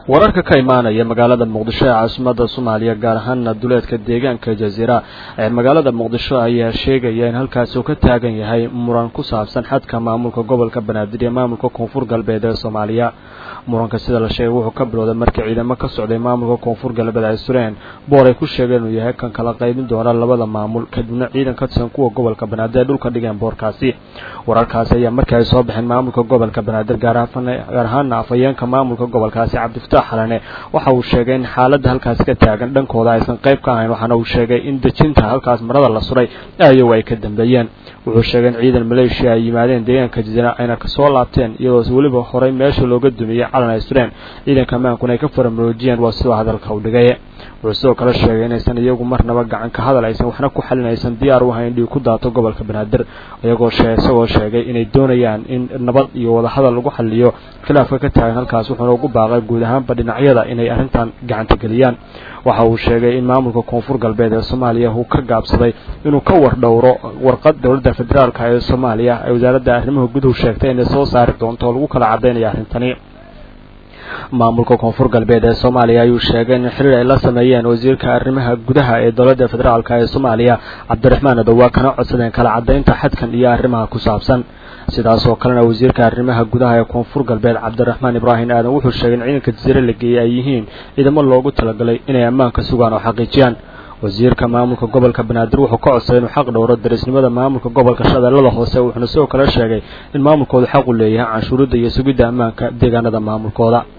wararka ka imaanaya magaalada muqdisho ee caasimada soomaaliya gaar ahaana duleedka deegaanka jaziira ee magaalada muqdisho ayaa sheegaya in halkaasi uu ka taagan yahay muran ku saabsan xadka maamulka gobolka banaadir iyo maamulka koonfur galbeed ee soomaaliya muranka sida la sheegay wuxuu ka bilowday markii ciidamo ka socday maamulka koonfur galbeed ay sureen boor ay ku sheegeen inuu yahay kan kala qaybin doona labada maamul kadibna ciidan ka tirsan kuwa gobolka banaadir ay dhulka dhigeen boorkaasi wararkaasi ayaa markii ay soo baxeen maamulka gobolka banaadir gaar ahaana afhayeenka maamulka gobolkaasi cabdifataax xalane waxa uu sheegay in xaaladda halkaasi ka taagan dhankooda aysan qayb ka ahayn waxaana uu sheegay in dejinta halkaas marada la suray ayagu ay ka dambeeyeen wuxuu sheegay in ciidan maleeshiya ay yimaadeen deegaanka jazira ayna kasoo laabteen iyadoo weliba horey meesha looga dumiyey calan ay sureen ciidanka amaankuna ay ka faramuroojiyeen waa sidoo hadalka u dhigay wuxuu sidoo kale sheegay inaysan iyagu marnaba gacan ka hadal aysan waxna ku xalin aysan diyaar u ahayn dhiig ku daato gobolka banaadir iyagoo isagoo sheegay inay doonayaan in nabad iyo wadahadal lagu xaliyo khilaafka ka taagan halkaas wuxuuna ugu baaqay guud ahaanba dhinacyada inay arrintan gacanta geliyaan waxa uu sheegay in maamulka koonfur galbeed ee soomaaliya uu ka gaabsaday inuu ka war dhowro warqad dowladda federaalka ee soomaaliya ee wasaaradda arrimaha guduhu sheegtay inay soo saari doonto oo lagu kala caddaynaya arrintani maamulka koonfur galbeed ee soomaaliya ayuu sheegay in xiriir ay la sameeyeen wasiirka arrimaha gudaha ee dowladda federaalk ee soomaaliya cabdiraxmaan adowaa kana codsadeen kala caddaynta xadkan iyo arrimaha ku saabsan sidaas oo kalena wasiirka arrimaha gudaha ee koonfur galbeed cabdiraxmaan ibraahim aadan wuxuu sheegay in ciidanka jasiire la geeyey ay yihiin ciidamo loogu talagalay inay ammaanka sugaan oo xaqiijiyaan wasiirka maamulka gobolka banaadir wuxuu ka codsaday inuu xaq dhowro darisnimada maamulka gobolka shabeellada hoose wuxuuna sidoo kale sheegay in maamulkoodu xaq u leeyahay canshuuridda iyo sugidda ammaanka deegaanada maamulkooda